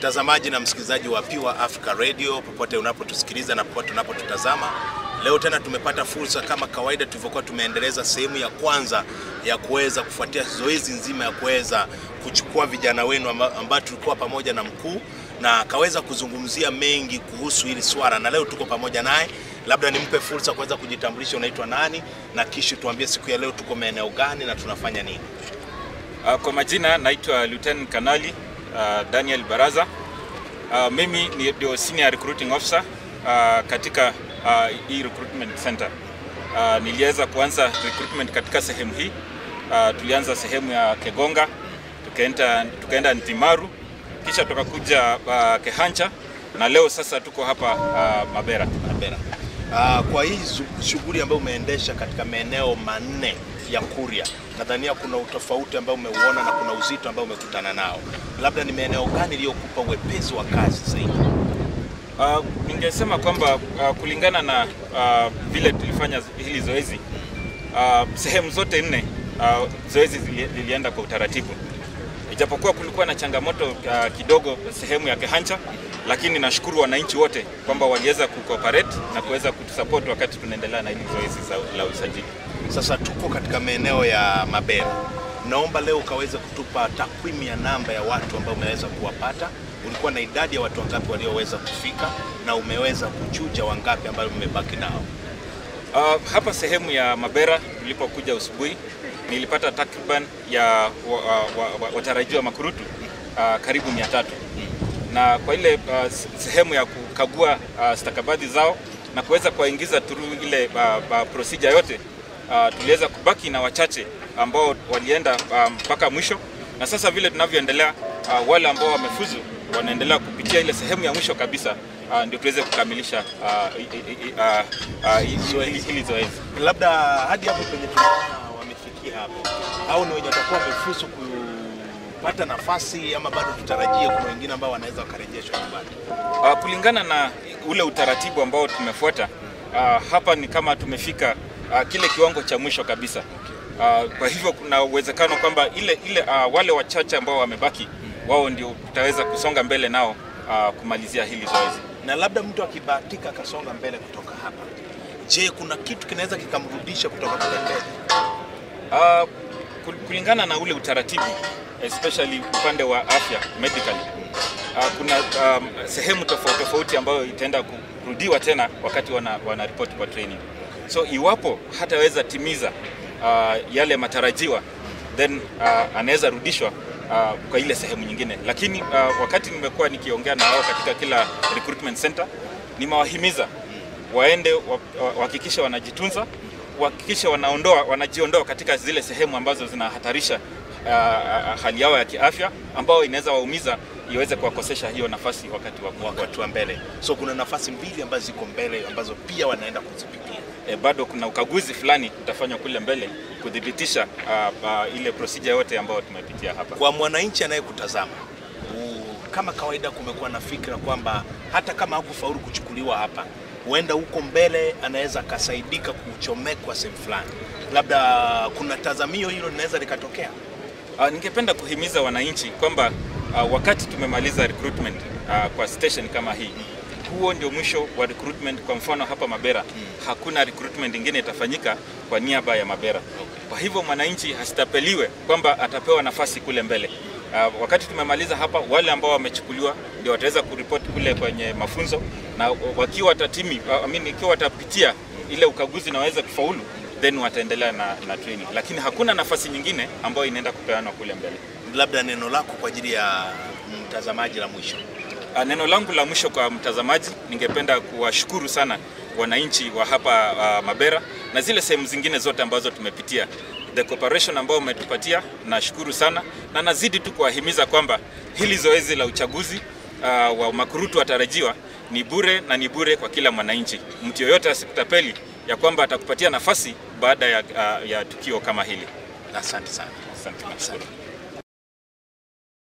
Mtazamaji na msikilizaji wa Pure Africa Radio popote unapotusikiliza na popote unapotutazama, leo tena tumepata fursa kama kawaida tulivyokuwa tumeendeleza sehemu ya kwanza ya kuweza kufuatia zoezi nzima ya kuweza kuchukua vijana wenu amba- ambao tulikuwa pamoja na mkuu na akaweza kuzungumzia mengi kuhusu hili swala, na leo tuko pamoja naye. Labda nimpe fursa kuweza kujitambulisha, unaitwa nani, na kisha tuambie siku ya leo tuko maeneo gani na tunafanya nini. Uh, Kwa majina naitwa Lieutenant Kanali uh, Daniel Baraza. Uh, mimi ni ndio senior recruiting officer uh, katika uh, hii recruitment center. Uh, niliweza kuanza recruitment katika sehemu hii. Uh, tulianza sehemu ya Kegonga, tukaenda tukaenda Ntimaru, kisha tukakuja uh, Kehancha na leo sasa tuko hapa uh, Mabera. Mabera. Ah, kwa hii zu- shughuli ambayo umeendesha katika maeneo manne ya Kuria, nadhania kuna utofauti ambao umeuona na kuna uzito ambao umekutana nao. Labda ni maeneo gani iliyokupa uwepesi wa kazi zaidi? Uh, ningesema kwamba uh, kulingana na uh, vile tulifanya hili zoezi uh, sehemu zote nne uh, zoezi zili- lilienda kwa utaratibu, ijapokuwa kulikuwa na changamoto uh, kidogo sehemu ya Kehancha, lakini nashukuru wananchi wote kwamba waliweza kucooperate na kuweza kutusupport wakati tunaendelea na hili zoezi za- la usajili. Sasa tuko katika maeneo ya Mabera. Naomba leo ukaweze kutupa takwimu ya namba ya watu ambao umeweza kuwapata. Ulikuwa na idadi ya watu wangapi walioweza kufika na umeweza kuchuja wangapi ambao mmebaki nao? Uh, hapa sehemu ya Mabera tulipokuja asubuhi nilipata takriban ya wa- wa- wa- watarajiwa makurutu uh, karibu mia tatu na kwa ile uh, s- sehemu ya kukagua uh, stakabadhi zao na kuweza kuwaingiza through ile uh, uh, procedure yote uh, tuliweza kubaki na wachache ambao walienda uh, mpaka mwisho, na sasa vile tunavyoendelea uh, wale ambao wamefuzu wanaendelea kupitia ile sehemu ya mwisho kabisa uh, ndio tuweze kukamilisha uh, i- i- i- uh, uh, hi- hili hili zoezi. Labda hadi hapo penye tunaona wamefikia hapo, au ni wenye watakuwa wamefuzu kupata nafasi, ama bado tutarajie kuna wengine ambao wanaweza wakarejeshwa nyumbani? Uh, kulingana na ule utaratibu ambao tumefuata uh, hapa ni kama tumefika uh, kile kiwango cha mwisho kabisa. Uh, kwa hivyo kuna uwezekano kwamba ile, ile uh, wale wachache ambao wamebaki wao ndio tutaweza kusonga mbele nao uh, kumalizia hili zoezi. Na labda mtu akibahatika akasonga mbele kutoka hapa, je, kuna kitu kinaweza kikamrudisha kutoka kule mbele? Uh, kul- kulingana na ule utaratibu especially upande wa afya medically uh, kuna um, sehemu tofauti tofauti ambayo itaenda kurudiwa tena wakati wana, wana report kwa training. So iwapo hataweza timiza uh, yale matarajiwa then uh, anaweza rudishwa uh, kwa ile sehemu nyingine, lakini uh, wakati nimekuwa nikiongea na wao katika kila recruitment center nimewahimiza waende wa- wa- wahakikishe wanajitunza, wahakikishe wanaondoa wanajiondoa katika zile sehemu ambazo zinahatarisha uh, hali yao ya kiafya ambao inaweza waumiza iweze kuwakosesha hiyo nafasi wakati wa kuwa Wakati wa mbele, so kuna nafasi mbili ambazo ziko mbele ambazo pia wanaenda kuzipitia. e, bado kuna ukaguzi fulani utafanywa kule mbele kudhibitisha uh, uh, ile procedure yote ambayo tumepitia hapa. Kwa mwananchi anayekutazama u- kama kawaida, kumekuwa na fikra kwamba hata kama hakufaulu kuchukuliwa hapa, huenda huko mbele anaweza akasaidika kuchomekwa sehemu fulani. Labda kuna tazamio hilo linaweza likatokea. Uh, ningependa kuhimiza wananchi kwamba uh, wakati tumemaliza recruitment uh, kwa station kama hii, huo ndio mwisho wa recruitment. Kwa mfano hapa Mabera hakuna recruitment ingine itafanyika kwa niaba ya Mabera. Kwa hivyo mwananchi hasitapeliwe kwamba atapewa nafasi kule mbele. Uh, wakati tumemaliza hapa, wale ambao wamechukuliwa ndio wataweza kuripoti kule kwenye mafunzo, na wakiwa watatimi, uh, I mean, ikiwa watapitia ile ukaguzi na waweze kufaulu then wataendelea na, na training, lakini hakuna nafasi nyingine ambayo inaenda kupeanwa kule mbele. Labda neno lako kwa ajili ya mtazamaji la mwisho. Ah, Neno langu la mwisho kwa mtazamaji, ningependa kuwashukuru sana wananchi wa hapa uh, Mabera na zile sehemu zingine zote ambazo tumepitia, the cooperation ambayo umetupatia, nashukuru sana na nazidi tu kuwahimiza kwamba hili zoezi la uchaguzi uh, wa makurutu watarajiwa ni bure na ni bure kwa kila mwananchi. Mtu yoyote asikutapeli ya kwamba atakupatia nafasi baada ya, uh, ya tukio kama hili. Asante sana. Asante, nashukuru.